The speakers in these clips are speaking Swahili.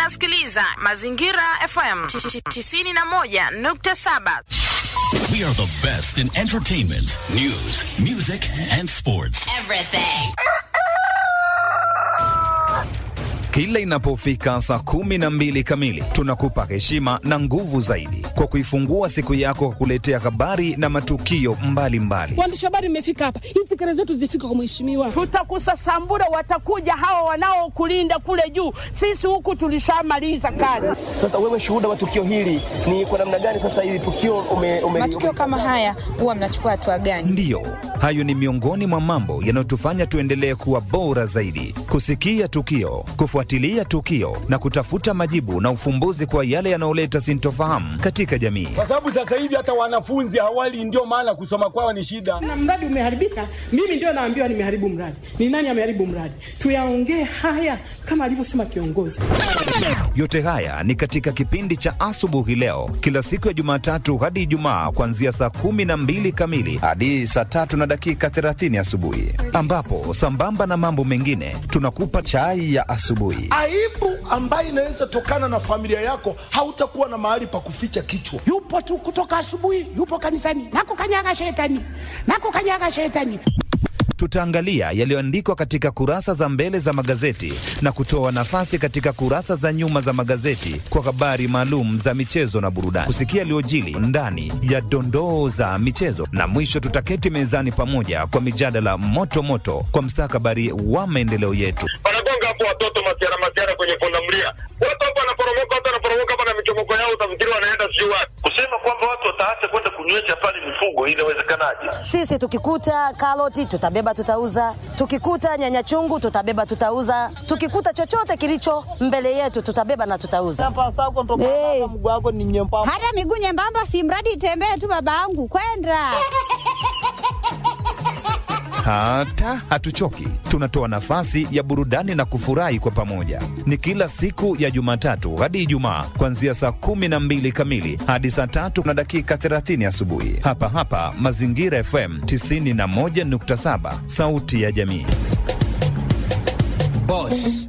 unasikiliza Mazingira FM 91.7. We are the best in entertainment, news, music, and sports. Kila inapofika saa kumi na mbili kamili tunakupa heshima na nguvu zaidi kwa kuifungua siku yako kwa kuletea habari na matukio mbalimbali. Waandishi habari mmefika hapa, hizi kelele zetu zifike kwa mheshimiwa. Tutakusasambura, watakuja hawa wanaokulinda kule juu. Sisi huku tulishamaliza kazi. Sasa wewe shuhuda wa tukio hili ni kwa namna gani? Sasa hili tukio ume, ume, matukio kama haya huwa mnachukua hatua gani? Ndiyo, hayo ni miongoni mwa mambo yanayotufanya tuendelee kuwa bora zaidi, kusikia tukio, kufuatilia tukio na kutafuta majibu na ufumbuzi kwa yale yanayoleta sintofahamu katika jamii. kwa sababu sasa hivi hata wanafunzi hawali, ndio maana kusoma kwao ni shida. Na mradi umeharibika, mimi ndio naambiwa nimeharibu mradi. Ni nani ameharibu mradi? Tuyaongee haya kama alivyosema kiongozi. Yote haya ni katika kipindi cha asubuhi leo, kila siku ya Jumatatu hadi Ijumaa, kuanzia saa kumi na mbili kamili hadi saa tatu na dakika 30 asubuhi, ambapo sambamba na mambo mengine tunakupa chai ya asubuhi. aibu ambayo inaweza tokana na familia yako, hautakuwa na mahali pa kuficha kichwa. yupo tu kutoka asubuhi, yupo kanisani, nakukanyaga shetani, nakukanyaga shetani. Tutaangalia yaliyoandikwa katika kurasa za mbele za magazeti na kutoa nafasi katika kurasa za nyuma za magazeti kwa habari maalum za michezo na burudani, kusikia yaliyojili ndani ya dondoo za michezo, na mwisho tutaketi mezani pamoja kwa mijadala moto moto kwa mstakabali wa maendeleo yetu. wanagonga hapo watoto masiara masiara kwenye pundamilia, watu hapo wanaporomoka, watu wanaporomoka hapa na michomoko yao, utafikiri wanaenda sijui wapi. Kusema kwamba watu wataacha kwenda kunywesha pale mifugo, inawezekanaje? Sisi tukikuta karoti tutabeba tutauza, tukikuta nyanya chungu tutabeba tutauza, tukikuta chochote kilicho mbele yetu tutabeba na tutauza. Hey. Hata miguu nyembamba, si mradi itembee tu, babangu kwenda Hata hatuchoki, tunatoa nafasi ya burudani na kufurahi kwa pamoja. Ni kila siku ya Jumatatu hadi Ijumaa, kuanzia saa kumi na mbili kamili hadi saa tatu na dakika 30 asubuhi, hapa hapa Mazingira FM 91.7, sauti ya jamii. Boss.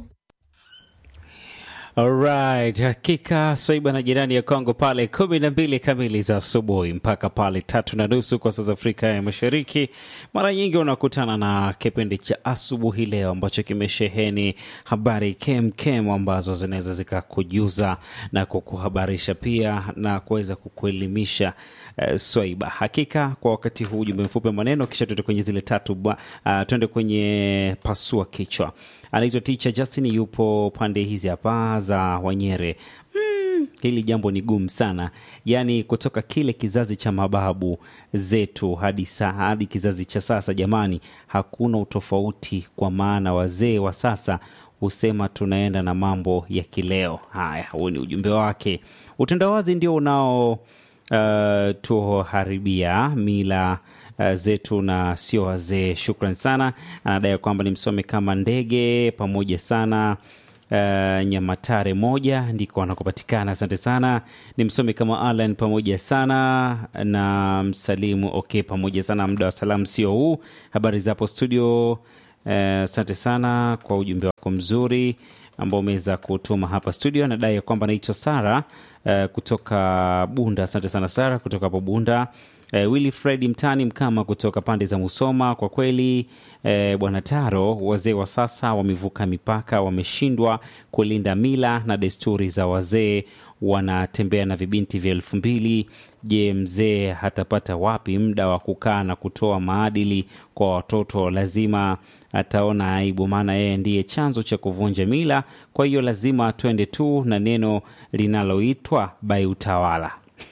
Alright, hakika Swaiba na jirani ya Kongo pale kumi na mbili kamili za asubuhi mpaka pale tatu na nusu kwa saa za Afrika ya Mashariki. Mara nyingi unakutana na kipindi cha asubuhi leo ambacho kimesheheni habari kem kem ambazo zinaweza zikakujuza na kukuhabarisha pia na kuweza kukuelimisha. Uh, Swaiba, hakika kwa wakati huu ujumbe mfupi wa maneno, kisha tuende kwenye zile tatu uh, tuende kwenye pasua kichwa anaitwa Ticha Justin, yupo pande hizi hapa za Wanyere. Hmm, hili jambo ni gumu sana, yaani kutoka kile kizazi cha mababu zetu hadi sa, hadi kizazi cha sasa. Jamani, hakuna utofauti, kwa maana wazee wa sasa husema tunaenda na mambo ya kileo. Haya, huu ni ujumbe wake. Utandawazi ndio unao uh, tuharibia mila uh, zetu na sio wazee. Shukran sana. Anadai kwamba ni msome kama ndege pamoja sana Uh, Nyamatare moja ndiko anakopatikana. Asante sana. Ni msomi kama Alan pamoja sana na msalimu okay, pamoja sana. Muda wa salamu sio huu. Habari zapo studio. Asante uh, sana kwa ujumbe wako mzuri ambao umeweza kutuma hapa studio. Anadai ya kwamba anaitwa Sara uh, kutoka Bunda. Asante sana Sara kutoka hapo Bunda. Eh, Willy Fred Mtani Mkama kutoka pande za Musoma. Kwa kweli eh, bwana Taro, wazee wa sasa wamevuka mipaka, wameshindwa kulinda mila na desturi za wazee, wanatembea na vibinti vya elfu mbili. Je, mzee hatapata wapi muda wa kukaa na kutoa maadili kwa watoto? Lazima ataona aibu, maana yeye ndiye chanzo cha kuvunja mila. Kwa hiyo lazima twende tu na neno linaloitwa bai utawala.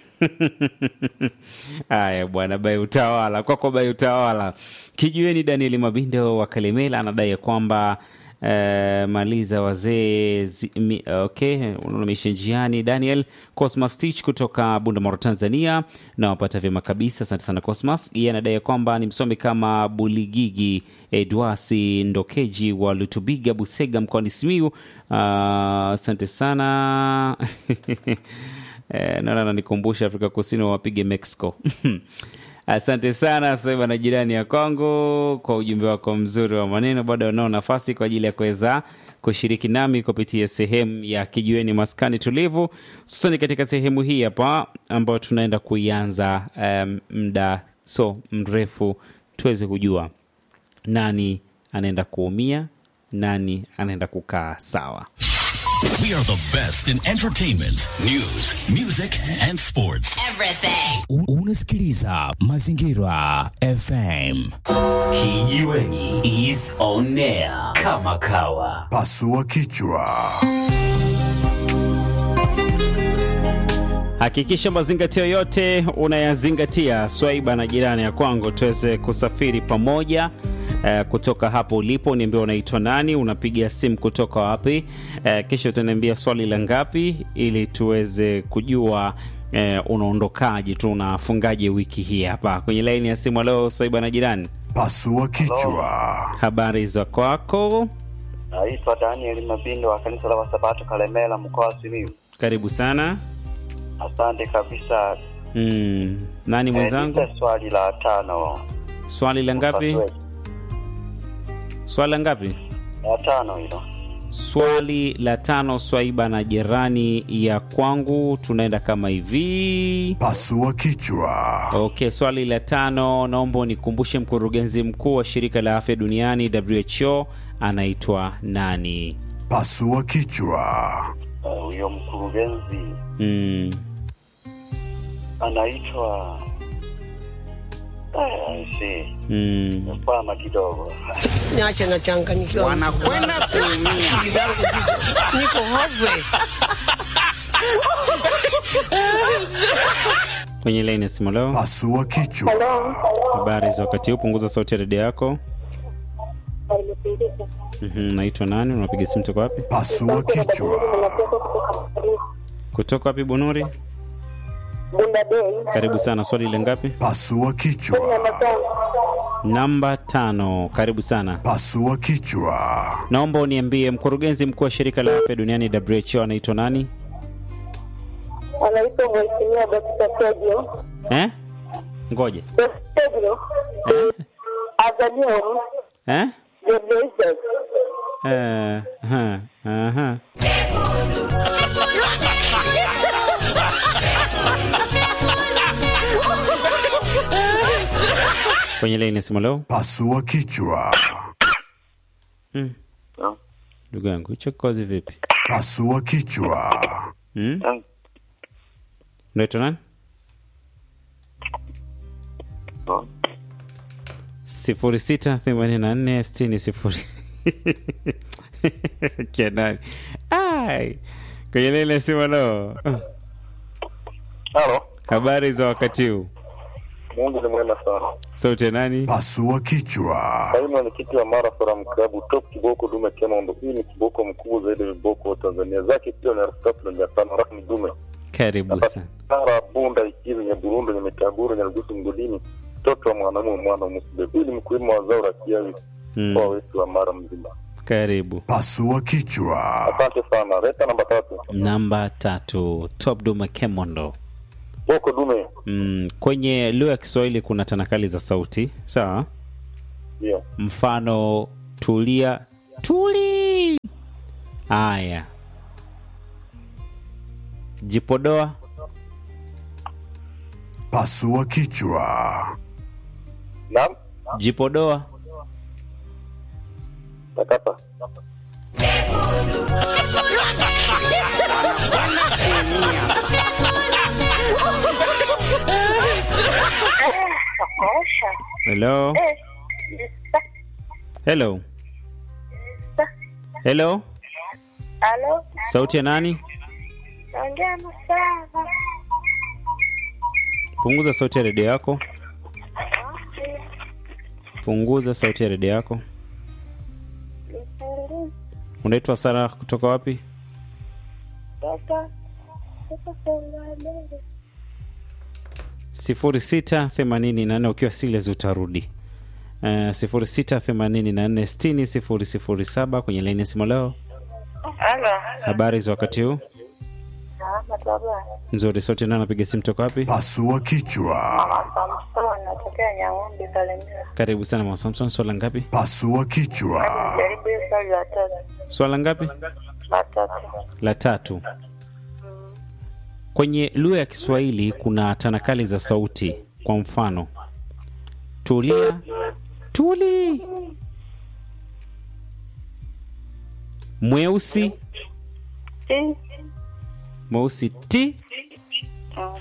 Haya bwana, bai utawala kwako, bai utawala. Kijueni Danieli Mabindo wa Kalemela anadai ya kwamba eh, maliza wazee zi- mi- okay, unaamisha njiani. Daniel Cosmas Tich kutoka Bundamoro, Tanzania, na wapata vyema kabisa. Asante sana Cosmas. Yeye anadai ya kwamba ni msomi kama Buligigi Edwasi Ndokeji wa Lutubiga, Busega, mkoani Simiu. Ah, Asante sana Eh, naona nanikumbusha Afrika Kusini wapige Mexico. Asante sana Soiba na jirani ya Kongo kwa ujumbe wako mzuri wa maneno. Bado wanao nafasi kwa ajili ya kuweza kushiriki nami kupitia sehemu ya kijiweni maskani tulivu, hususani katika sehemu hii hapa ambayo tunaenda kuianza um, muda so mrefu, tuweze kujua nani anaenda kuumia, nani anaenda kukaa sawa. We are the best in entertainment, news, music and sports. U- Unasikiliza Mazingira FM. Kijiweni is on air kama kawa. Pasua kichwa. Hakikisha mazingatio yote unayazingatia, swaiba na jirani ya kwangu, tuweze kusafiri pamoja. Eh, kutoka hapo ulipo niambia unaitwa nani, unapiga simu kutoka wapi, eh, kisha utaniambia swali la ngapi, ili tuweze kujua eh, unaondokaje tu unafungaje wiki hii hapa kwenye laini ya simu. Leo swaiba na jirani, Pasua kichwa. habari za kwako? Naitwa Daniel Mabindo wa kanisa la Wasabato Kalemela, mkoa wa Simiyu. Karibu sana. Asante kabisa. Mm, nani mwenzangu? Eh, nipe swali la tano. Swali la ngapi? Swali la ngapi? La tano hilo. Swali la tano, Swaiba na jirani ya kwangu, tunaenda kama hivi. Pasua kichwa. Okay, swali la tano, naomba unikumbushe mkurugenzi mkuu wa shirika la afya duniani WHO anaitwa nani? Pasua kichwa. Eh, Huyo mkurugenzi Mm. anaitwa Ah, I see. Mm. Mfama kidogo. Niache nachanganyikiwa. Wanakwenda kuumia. Akili zangu ziko- Niko hopeless. Kwenye laini ya simu leo, Pasua kichwa. habari za wakati huu, punguza sauti ya redio yako. Mhm, Naitwa nani? Unapiga simu toka wapi? Pasua kichwa. Kutoka wapi, Bunuri? Karibu sana. Swali la ngapi? Pasua kichwa. Namba tano. Karibu sana. Pasua kichwa. Naomba uniambie mkurugenzi mkuu wa shirika la afya duniani WHO anaitwa nani? anaitwa Mheshimiwa Dr. Sergio Eh? Ngoje. Sergio Azanium Eh? Ghebreyesus. Eh, aha, aha. Kwenye laini ya simu leo. Pasua kichwa. Mm. Ndugu yangu, hicho kikozi vipi? Pasua kichwa. Mm? Unaitwa nani? sifuri sita themanini na nne sitini sifuri kia nani? Ai, kwenye lile simu leo. Halo, Habari za wakati huu, Mungu ni mwema sana. sauti ya nani? Pasua kichwa. Kaimu mwenyekiti wa Mara Forum Club top kiboko dume Kemondo. Hii ni kiboko mkubwa zaidi ya viboko wa Tanzania, zake kilo ni elfu tatu na mia tano rasmi dume. Karibu sana. Mara Bunda Ikizi Nyaburundu Nyamitaguru Nyarugusu Mgodini, mtoto wa mwanamume mwana musibe. Huyu ni mkulima wa zao la kiazi Mm. mkoa wetu wa Mara mzima. Karibu. Pasua kichwa. Asante sana. Leta namba tatu. Namba tatu, Top Duma Kemondo. Boko dume. Mm, kwenye lugha ya Kiswahili kuna tanakali za sauti, sawa? Ndio. Mfano tulia, tuli. Aya, jipodoa, Pasua kichwa. Naam. jipodoa. Takata. Hello, hello, hello. Halo, Sauti ya nani? naongea na Sara. Punguza sauti ya redio yako. Punguza sauti ya redio yako. Unaitwa Sara kutoka wapi? Toka toka Songambele. sifuri sita themanini na nne ukiwa Siles utarudi uh, sifuri sita themanini na nne sitini sifuri sifuri saba kwenye laini ya simu leo. Halo. Habari za wakati huu? Salama baba. Nzuri. Sauti nani anapiga simu toka wapi? Pasua kichwa. Samson natokea Nyang'ombe Kalemera. Karibu sana Mama Samson, swala ngapi? Pasua kichwa. Jaribu hiyo swali la tatu. Swala ngapi? La tatu. La tatu. Kwenye lugha ya Kiswahili kuna tanakali za sauti. Kwa mfano, tulia, tuli, mweusi, Ti. mweusi ti. Mm.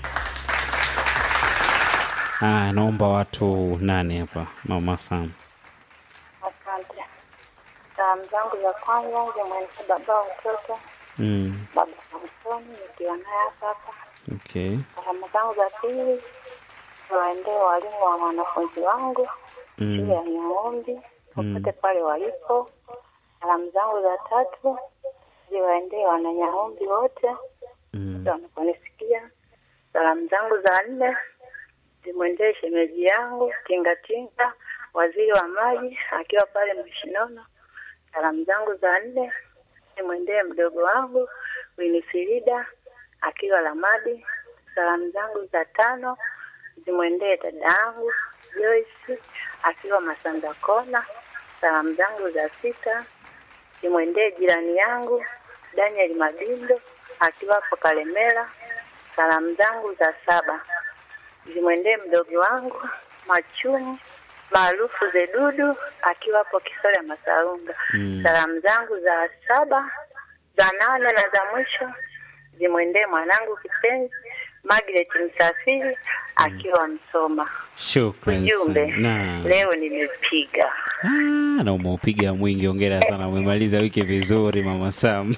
Ah, naomba watu nane hapa, mama Sam. Asante. Salamu zangu za kwanza zimwendea baba wa mtoto, Mm, baba Samsoni, nikiwa naye hapa hapa. okay. Salamu zangu za pili ziwaendee walimu wa wanafunzi wangu shule Mm, ya Nyang'ombe mm, popote pale walipo. Salamu zangu za tatu ziwaendee wananyang'ombe wote mm, wote wanaponisikia. Salamu zangu za nne zimwendee shemeji yangu Tingatinga, waziri wa maji akiwa pale Mshinono. Salamu zangu za nne zimwendee mdogo wangu Winisirida akiwa Lamadi. Salamu zangu za tano zimwendee dada yangu Joyce akiwa Masanda Kona. Salamu zangu za sita zimwendee jirani yangu Daniel Mabindo akiwa hapo Kalemera. Salamu zangu za saba zimwendee mdogo wangu Machumu maarufu Zedudu akiwa hapo Kisoria Masaunga. mm. Salamu zangu za saba za nane na za mwisho zimwendee mwanangu kipenzi Margaret Msafiri akiwa Msoma. Shukran Ujumbe sana. leo nimepiga. Ah, na umeupiga mwingi, ongera sana, umemaliza wiki vizuri mama Sam.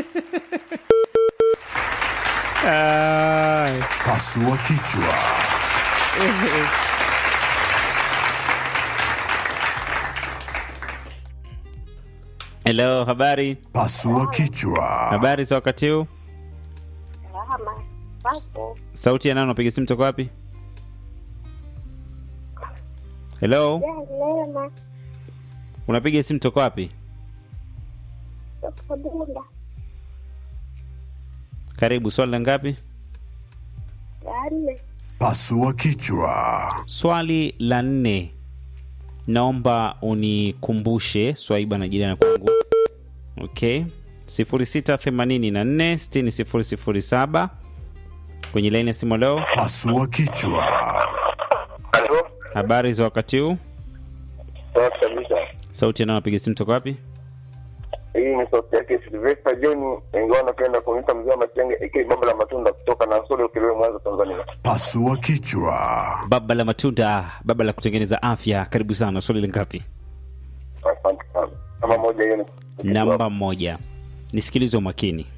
Ai. Pasua kichwa. Hello, habari? Pasua kichwa. Habari za wakati huu? Salama. Basi. Sauti ya nani unapiga simu toka wapi? Hello, Lema. unapiga simu toka wapi? Kabunda. Karibu, swali la ngapi? Nne. Pasua kichwa. Swali la nne, naomba unikumbushe swaiba na jirani kwangu. Okay, 0684600007 kwenye laini ya simu leo. Pasua kichwa. Habari za wakati huu? Safi kabisa. Sauti ya nani unapiga simu toka wapi? Hii ni sauti yake Silvester John, ingawa napenda kuniita mzee wa Matenge aka baba la matunda kutoka na Solo Kilwe, Mwanza, Tanzania. Pasua kichwa. Baba la matunda, baba la kutengeneza afya. Karibu sana. Swali la ngapi? Asante sana. Kama moja hiyo ni Namba moja, nisikilize umakini.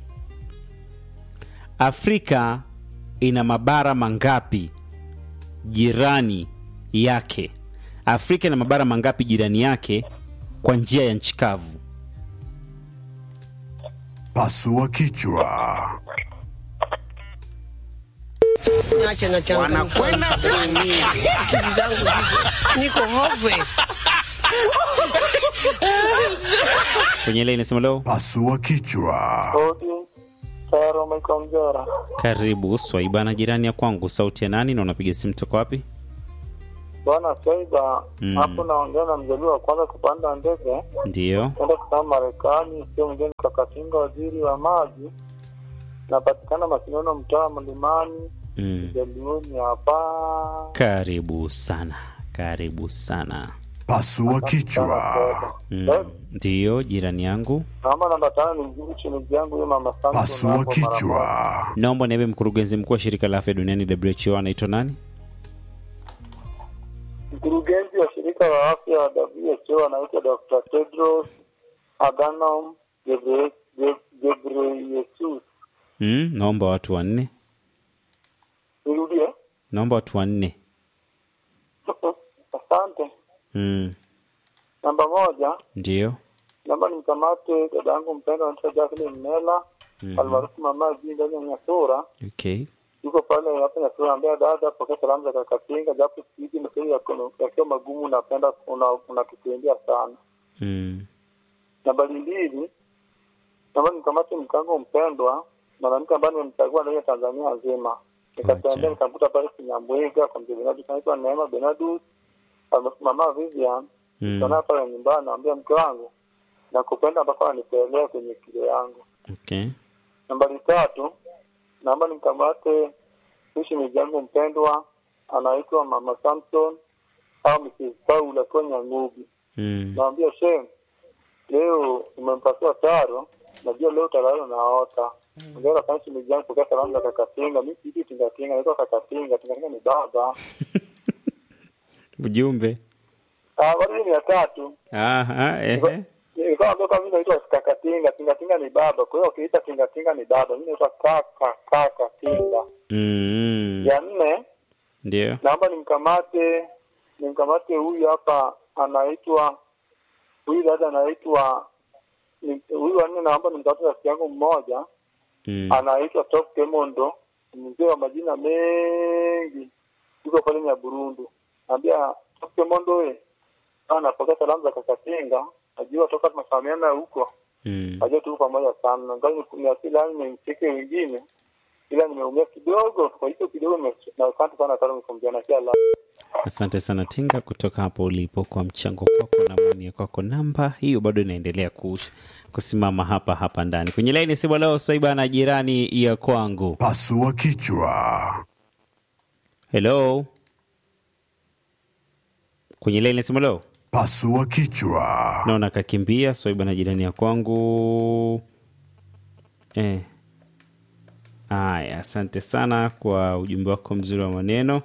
Afrika ina mabara mangapi jirani yake? Afrika ina mabara mangapi jirani yake kwa njia ya nchi kavu? Pasua kichwa. Niache na changu. Wanakwenda kuumia. Akili zangu ziko- niko hopeless. Kwenye ile inasema leo, Pasua kichwa. Rodi Taro Michael Mjora. karibu Swaiba na jirani ya kwangu. Sauti ya nani na unapiga simu toka wapi? Bwana Swaiba, Mm. hapo naongea na mzaliwa wa kwanza kupanda ndege Ndiyo, kwenda kusoma Marekani, sio mwingine Kakatinga, waziri wa maji. Napatikana Masinono, mtaa wa Mlimani, mm. Jaliuni hapa. Karibu sana, karibu sana. Pasua kichwa. Mm. Ndiyo, jirani yangu. Naomba namba tano ni mjibu shemeji yangu huyo mama Samson Pasua hapo mara moja. kichwa. Naomba niambie mkurugenzi mkuu wa shirika la afya duniani WHO anaitwa nani? Mkurugenzi wa shirika la afya wa WHO anaitwa Dr. Tedros Adhanom Gebre- Ge- Ghebreyesus. Mm, naomba watu wanne. Nirudie. Naomba watu wanne. Asante. Mm, Namba moja, ndiyo. naomba nimkamate dada yangu mpendwa anaitwa Jacqueline Mela Mhm. almaarufu mama jii ndani ya Nyasura. Okay. Yuko pale hapo Nyasura, ambia dada, pokea salamu za Kakatinga, japo siku hizi maswali yako- yakiwa magumu, napenda una- unatukimbia sana. Mm, Nambari mbili, naomba nimkamate mkango mpendwa, mwanamke ambaye nimemchagua ndani ya Tanzania nzima. Nikatembea nikamkuta pale Kinyambwiga kwa mzee Benadu, anaitwa Neema Benadu, almaarufu mama Vivian mm, Tunaona pale nyumbani, naambia mke wangu nakupenda mpaka wanipelea kwenye kilo yangu. Okay. Nambari tatu, naomba nimkamate mshimiji yangu mpendwa anaitwa Mama Samson au Mrs. Paul akiwa Nyangugi. Mm. Naambia shem, leo umempasua taro, najua leo utalala naota. Ongera sana shemeji yangu pokea salamu za kakatinga. Mimi sijui tingatinga, naitwa kakatinga. Tingatinga ni baba. Ujumbe. Ah, bado ni ya tatu. Aha, ehe. Nilikuwa naambia kama mimi naitwa kakatinga, tingatinga ni baba. Kwa hiyo ukiita tingatinga ni baba. Mimi naitwa kaka kaka tinga. Mm. Ya nne, Ndio. naomba nimkamate nimkamate huyu hapa anaitwa huyu dada anaitwa ni- huyu wanne naomba nimkamate rafiki yangu mmoja Mm. anaitwa Top Kemondo mzee wa majina mengi yuko pale Nyaburundu naambia Top Kemondo we anapokea salamu za kakatinga najua toka tunafahamiana huko Mm. najua tuko pamoja sana ngali niasili yani nimcheke wengine ila nimeumia kidogo kwa hiyo kidogo nime- na asante sana sana nikumjana kia la Asante sana Tinga kutoka hapo ulipo kwa mchango kwako na maoni kwako. Namba hiyo bado inaendelea kush, kusimama hapa hapa ndani kwenye laini. Si leo Swaiba na jirani ya kwangu. Pasua kichwa. Hello, kwenye laini simu leo Pasua kichwa. naona kakimbia Swaiba na jirani ya kwangu eh. Aya, asante sana kwa ujumbe wako mzuri wa maneno.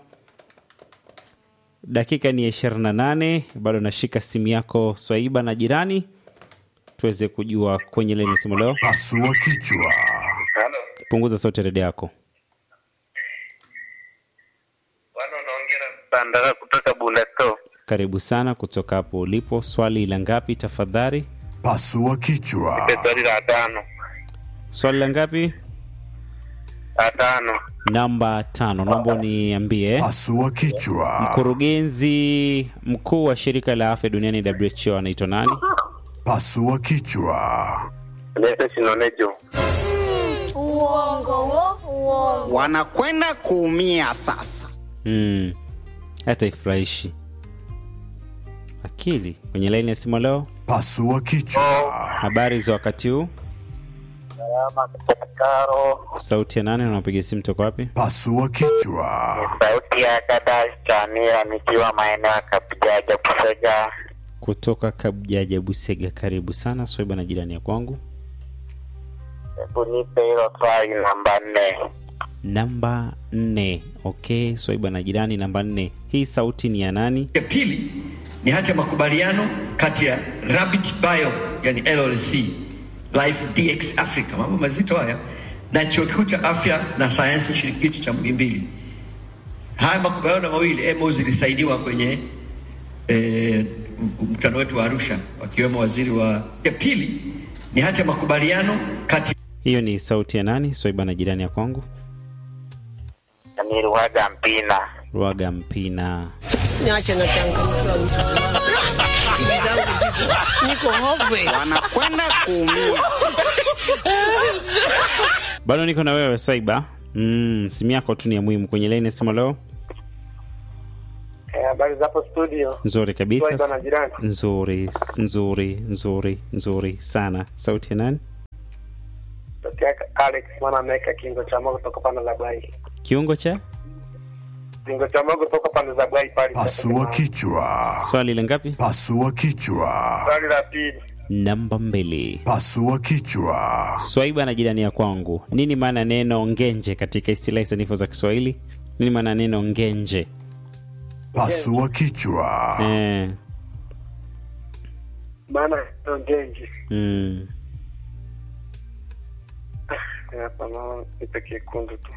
Dakika ni ya ishirini na nane bado nashika simu yako Swaiba na jirani, tuweze kujua kwenye leni simu leo. Pasua kichwa. Punguza sauti ya redio yako. Sandara kutoka Buleto. Karibu sana kutoka hapo ulipo. Swali la ngapi tafadhali? Pasua kichwa. Swali la tano. Swali la ngapi? La tano. Namba tano. Naomba niambie, Pasua kichwa. mkurugenzi mkuu wa shirika la afya duniani WHO anaitwa nani? Pasua kichwa. Lete Shinonejo. Uongo wo, uongo. Wanakwenda kuumia sasa. Hmm. Hata ifurahishi akili. Kwenye laini ya simu leo, Pasua kichwa. habari za wakati huu? salama kutoka Karo Sauti ya nane, unapiga simu toka wapi? Pasua kichwa. Sauti ya dada Samira nikiwa maeneo ya Kapijaja Kusega. Kutoka Kabjaja, Busega. Karibu sana Swaiba na jirani ya kwangu. Hebu nipe hilo swali namba nne. Namba nne. Okay, Swaiba na jirani, namba nne. Hii sauti ni ya nani? ya pili ni hati ya makubaliano kati ya Rabbit Bio yani LLC Life DX Africa, mambo mazito haya, na chuo kikuu cha afya na sayansi shirikishi cha Muhimbili. Haya makubaliano mawili MOU zilisaidiwa kwenye eh, mkutano wetu wa Arusha, wakiwemo waziri wa. Ya pili ni hati ya makubaliano kati Hiyo ni sauti ya nani? Swaiba na jirani ya kwangu. Ni Ruhaga Mpina. Rwaga Mpina. Niache na changamoto Akili zangu ziko niko hove. Wanakwenda kuumia. Bado niko na wewe Swaiba. Mm, simu yako tu ni ya muhimu kwenye laini ya simu leo. Eh, habari za hapo studio Nzuri kabisa. Swaiba na jirani. Nzuri, nzuri, nzuri, nzuri sana. Sauti ya nani? Sauti yake Alex mwana ameweka kingo cha mogo kutoka pande za Bwai Kiungo cha kingo cha mogo kutoka pande za Bwai pale Pasua kichwa. swali la ngapi? Pasua kichwa. swali la pili Namba mbili. Pasua kichwa. Swaiba na jirani ya kwangu, nini maana ya neno ngenje katika istilahi sanifu za Kiswahili? Nini maana ya neno ngenje? Pasua kichwa. Eh, maana ndio ngenji mm. hapa na nipe kekundu tu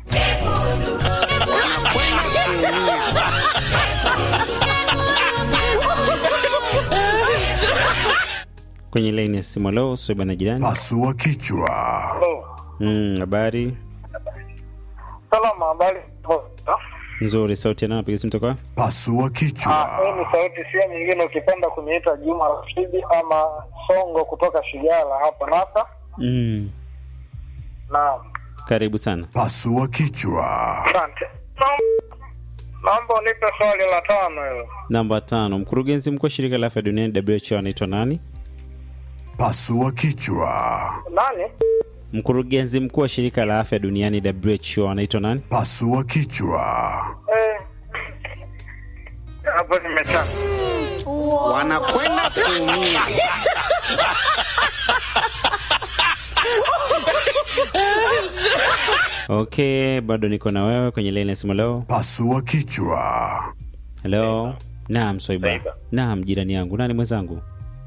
Kwenye laini ya simu leo, Swaiba na jirani. Pasua kichwa. Mm, habari salama habari nzuri. Sauti ya nani? Napiga simu toka Pasua kichwa. Ah, hii ni sauti sio nyingine ukipenda kuniita Juma Rashidi ama Songo kutoka Shigala hapa Nasa. mm. Naam. Karibu sana. Pasua kichwa. Asante. Naomba unipe swali la tano hilo. Namba tano, mkurugenzi mkuu wa shirika la afya duniani WHO anaitwa nani? Pasua kichwa. Nani? Mkurugenzi mkuu wa shirika la afya duniani WHO anaitwa nani? Pasua kichwa. Eh. Hapo nimechana. Wanakwenda kuumia. Okay, bado niko na wewe kwenye laini ya simu leo. Pasua kichwa. Hello. Naam, Swaiba. Naam, jirani yangu. Nani mwenzangu?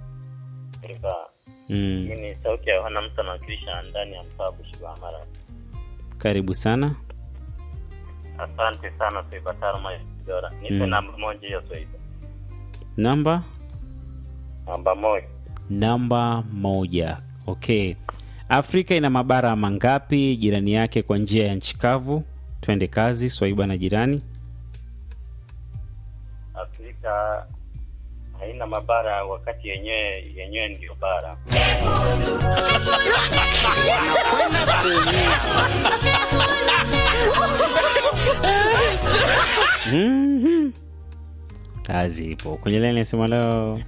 Mm. Mimi ni sauti ya Yohana mtu anawakilisha ndani ya mtaa Bushba Mara. Karibu sana. Asante sana Swaiba Tarma Dora. Nipe Mm. namba moja hiyo Swaiba. Namba Namba moja. namba moja. Okay. Afrika ina mabara mangapi jirani yake kwa njia ya nchi kavu? Twende kazi, Swaiba na jirani. Afrika haina mabara wakati yenyewe yenyewe ndio bara. Wanakwenda kuumia. Mhm. Kazi ipo kwenye laini ya simu leo.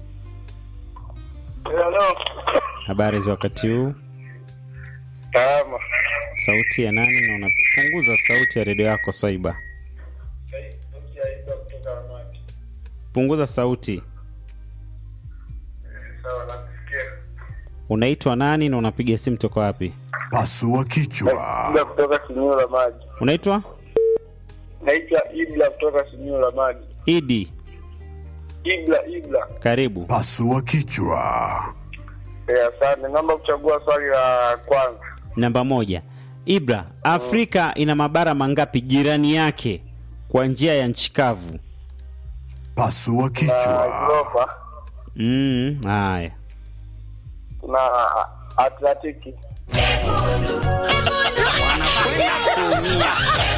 Hello. Habari za wakati huu? Salama. Sauti ya nani? Na unapunguza sauti ya redio yako Swaiba. Punguza sauti. Sawa nakusikia. Unaitwa nani na unapiga simu toka wapi? Pasua kichwa. Ibla kutoka Simiyu la maji. Unaitwa Naitwa Ibla kutoka Simiyu la maji. Idi. Ibla Ibla. Karibu. Pasua kichwa. Eh, asante. Naomba kuchagua swali la kwanza. Namba moja. Ibra, Afrika ina mabara mangapi jirani yake kwa njia ya nchi kavu? Pasua Na kichwa. Europa Mm, haya. kuna Atlantiki. Wanakwenda kuumia.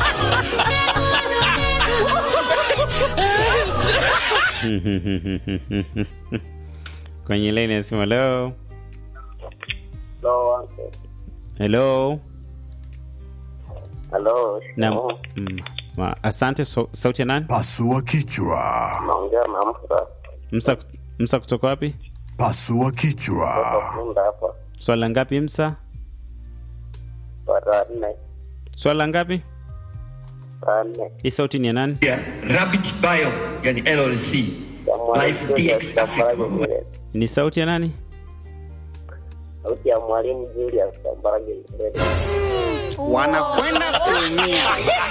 Kwenye laini ya simu leo. No, Hello. Hello. Na, mm, ma, asante so, sauti ya nani? Pasua kichwa. Naongea na Musa. Msa, Msa kutoka wapi? Pasua kichwa. Munda hapa. Swala ngapi Msa? Bara nne. Swala ngapi? Bara nne. Hii sauti ni ya nani? ya Rabbit Bio yani LLC Life DX Africa Ni sauti ya nani? Sauti ya mwalimu Julius Kambarage Nyerere. Wanakwenda kuumia.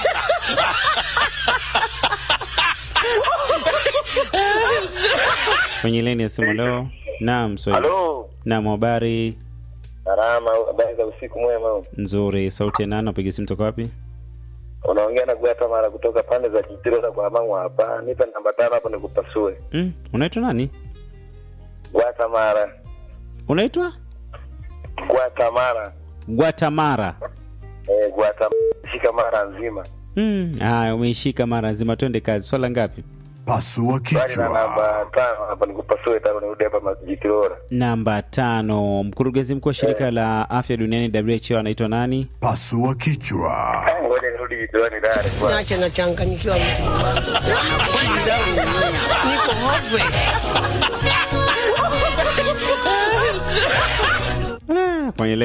Kwenye laini ya simu leo. Naam, Swahili. Halo. Naam, habari Salama, habari za usiku mwema. nzuri. Sauti ya nani? Napiga simu toka wapi? Unaongea na Gwata Mara kutoka pande za Kitiro na kwa Mangwa hapa. Nipe namba tano hapo nikupasue. Mm, unaitwa nani? Gwata Mara. Unaitwa Gwata Mara. Guatamara. Eh, Gwata shika mara nzima. Mm, haya umeishika mara nzima, twende kazi. Swala ngapi? Pasua Swali na kichwa. namba tano hapo nikupasue tano nirudi hapa Majitirora. Namba tano. Mkurugenzi mkuu wa shirika la afya duniani WHO anaitwa nani? Pasua kichwa. Ngoja nirudi Jitironi dare kwa. Nache nachanganyikiwa mtu wangu. Akili zangu zime- niko hopwe. Kwenye